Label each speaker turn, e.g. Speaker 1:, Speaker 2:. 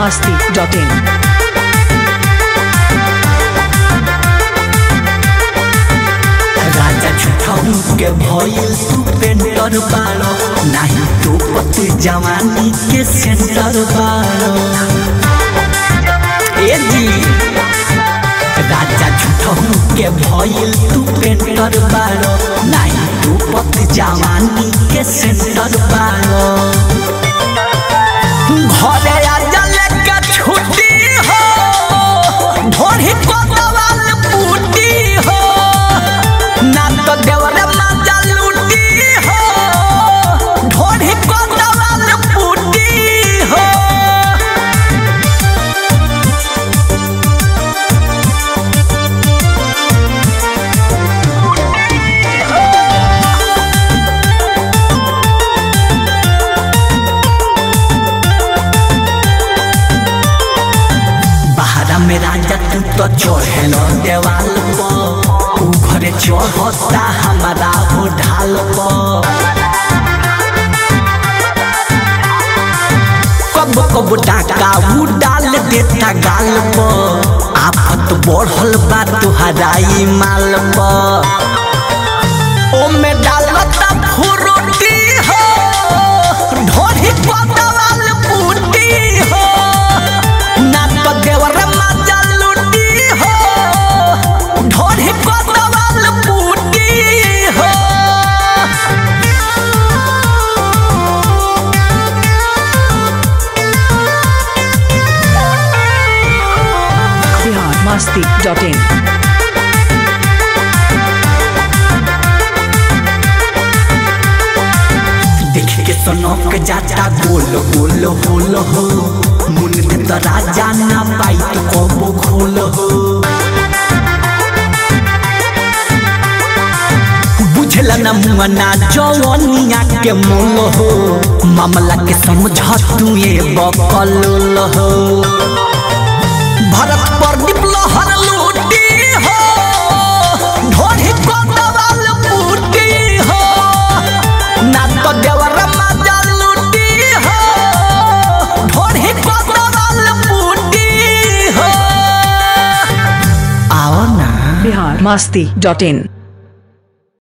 Speaker 1: masti.in.
Speaker 2: राजा छुठाऊ के भइल तू पेंटर बाड़ो नाही तो पति जवानी के सेंटर बाड़ो ए जी राजा छुठाऊ के भइल तू पेंटर बाड़ो नाही तो पति जवानी के सेंटर बाड़ो घरे आजा लेके छुट्टी हो ढोढ़ी को दवाल बूटी हो ना तो देवरे माजा लूटी हो ढोढ़ी को दवाल बूटी हो बहरा में राजा तू तो चढ़ेल देवाल पर ऊ घरे चढ़ता हमारा हो ढाल पर कब कब डाका ऊ डाल देता गाल पर आफत बढ़ल बा तुहराई माल पर ओमे डालता फुरुटी हो ढोरी पतवाल बूटी हो ना तो देवर माजा लूटी हो ढोरी पतवाल बूटी हो
Speaker 1: Bihar masti.in.
Speaker 2: देख के सनक जाता गोल गोल होल हो मुन दे तो राजा ना पाई तो कबो खोल हो बुझला ना मुआना जवनिया के मोल हो मामला के समझ तू ये बकल हो भरत प्रदीप लहर लूटी हो ढोढ़ी को दवाल बूटी हो ना तो देवर माजा लूटी हो ढोढ़ी को दवाल बूटी हो आओ ना
Speaker 1: Bihar masti.in.